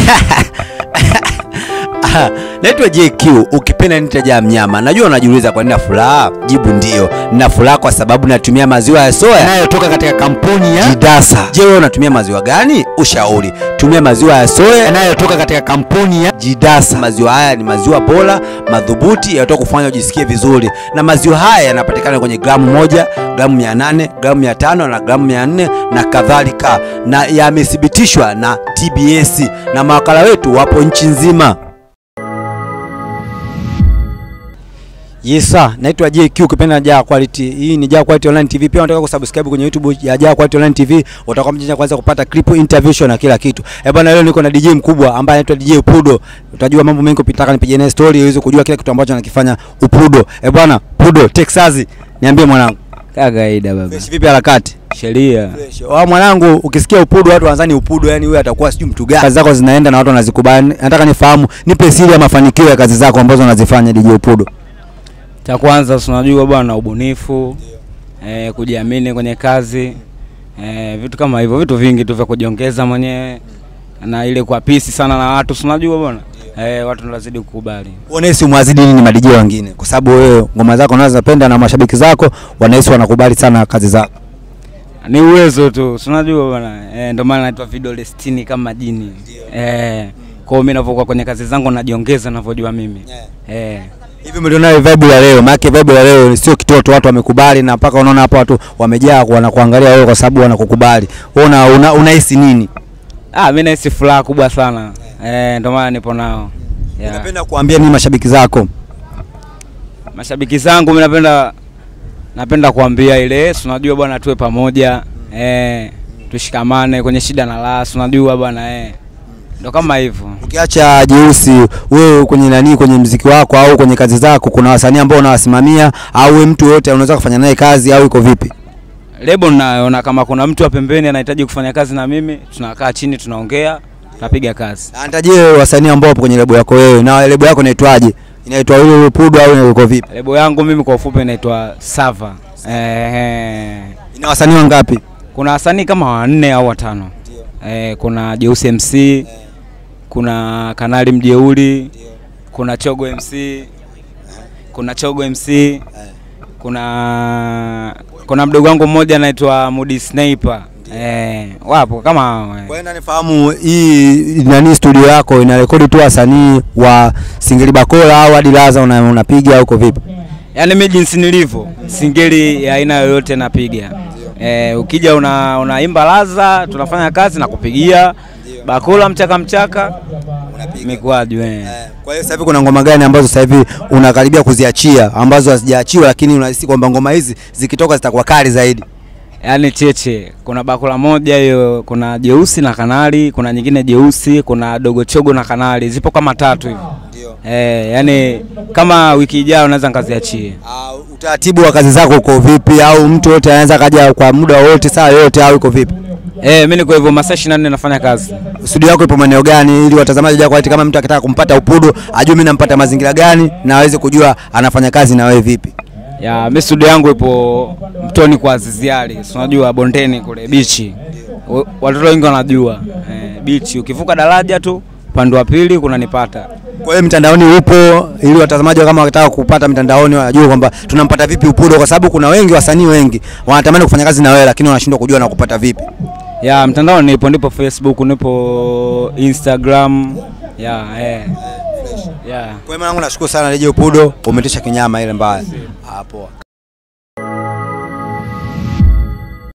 Naitwa JQ, ukipenda nitajaa mnyama. Najua unajiuliza kwa nini na furaha. Jibu ndio, nina furaha kwa sababu natumia maziwa ya soya yanayotoka katika kampuni ya Jidasa. Je, wewe unatumia maziwa gani? Ushauri, tumia maziwa ya soya yanayotoka katika kampuni ya Jidasa. Maziwa haya ni maziwa bora madhubuti yanatoka kufanya ujisikie vizuri, na maziwa haya yanapatikana kwenye gramu moja, gramu mia nane, gramu mia tano na gramu mia nne na kadhalika, na yamethibitishwa na TBS na mawakala wetu wapo nchi nzima. Yes sir, naitwa JQ ukipenda Jaa Quality. Hii ni Jaa Quality Online TV. Pia unataka kusubscribe kwenye YouTube ya Jaa Quality Online TV, utakuwa mjanja kwanza kupata clip, interview na kila kitu. Eh bwana, leo niko na DJ mkubwa ambaye anaitwa DJ Upudo. Utajua mambo mengi kupitaka nipige naye story uweze kujua kila kitu ambacho anakifanya Upudo. Eh bwana, Pudo Texas, niambie mwanangu. Kawaida baba. Fresh vipi harakati? Sheria. Wa mwanangu, ukisikia Upudo watu wanadhani Upudo yani huyu atakuwa sijui mtu gani. Kazi zako zinaenda na watu wanazikubali. Nataka nifahamu, nipe siri ya mafanikio ya kazi zako ambazo unazifanya DJ Upudo. Cha kwanza si unajua bwana, ubunifu eh, kujiamini kwenye kazi eh, vitu kama hivyo, vitu vingi tu vya kujiongeza mwenyewe na ile kwa pisi sana na watu, si unajua bwana eh, watu lazidi kukubali. Unahisi umwazidi nini madijio wengine? Kwa sababu wewe ngoma zako unazopenda na mashabiki zako wanahisi wanakubali sana kazi zako. Ni uwezo tu, si unajua bwana eh, ndio maana naitwa vidole 60 kama jini eh, kwa hiyo mimi ninavyokuwa kwenye kazi zangu najiongeza ninavyojua mimi eh. Hivi mlionayo vibe ya leo, maana vibe ya leo sio kitoto, watu wamekubali na mpaka unaona hapa watu wamejaa wanakuangalia wewe kwa sababu wanakukubali. Wewe una, una, unahisi nini? Ah, mimi nahisi furaha kubwa sana eh, ndio maana nipo nao yeah. Unapenda kuambia nini mashabiki zako? Mashabiki zangu mimi napenda napenda kuambia ile, si unajua bwana, tuwe pamoja eh, tushikamane kwenye shida na raha, si unajua bwana eh, ndo kama hivyo. Ukiacha jeusi, wewe kwenye nani, kwenye mziki wako au kwenye kazi zako, kuna wasanii ambao unawasimamia au wewe mtu yote unaweza kufanya naye kazi au iko vipi? Lebo naona kama kuna mtu wa pembeni anahitaji kufanya kazi na mimi, tunakaa chini, tunaongea, tunapiga kazi. Antajie wasanii ambao wapo kwenye lebo yako wewe, na lebo yako inaitwaje? Inaitwa yule Pudo au iko vipi? Lebo yangu mimi kwa ufupi inaitwa Sava. Eh, Ina wasanii wangapi? kuna wasanii kama wanne au watano. Eh, kuna Jeusi MC, kuna Kanali Mjeuli, kuna Chogo MC, kuna Chogo MC, kuna kuna mdogo wangu mmoja anaitwa Mudi Sniper. Eh, wapo kama hao. eh. Kwa hiyo nanifahamu hii nani studio yako inarekodi tu wasanii wa Singeli Bakola au hadi Laza una, unapiga au uko vipi? Yaani mimi jinsi nilivyo, singeli ya aina yoyote napiga. Eh, ukija una unaimba laza, tunafanya kazi na kupigia bakula mchaka mchaka mikwaju eh. Kwa hiyo sasa hivi kuna ngoma gani ambazo sasa hivi unakaribia kuziachia ambazo hazijaachiwa lakini unahisi kwamba ngoma hizi zikitoka zitakuwa kali zaidi? Yaani cheche, kuna bakula moja hiyo, kuna jeusi na kanali, kuna nyingine jeusi, kuna dogo chogo na kanali, zipo kama tatu hivi. Eh, yani kama wiki ijayo naweza nikaziachie. Uh, utaratibu wa kazi zako uko vipi au mtu yote anaweza kaja kwa muda wote saa yote au iko vipi? Eh, mimi niko hivyo masaa 24 nafanya kazi. Studio yako ipo maeneo gani ili watazamaji wako eti kama mtu akitaka kumpata Upudo ajue mimi nampata mazingira gani na aweze kujua anafanya kazi na wewe vipi? Ya, mimi studio yangu ipo Mtoni kwa Aziziali, si unajua bondeni kule bichi. W- Watoto wengi wanajua. Eh, bichi ukivuka daraja tu upande wa pili kunanipata. Kwa hiyo mtandaoni upo ili watazamaji kama wakitaka kupata mtandaoni wajue kwamba tunampata vipi Upudo, kwa sababu kuna wengi wasanii wengi wanatamani kufanya kazi na wewe lakini wanashindwa kujua na kupata vipi. Ya, mtandao nipo, nipo Facebook, nipo Instagram. Ya, eh. Ya. Kwa hiyo mwanangu, nashukuru sana Reje Upudo, umetisha kinyama ile mbaya. Hapo.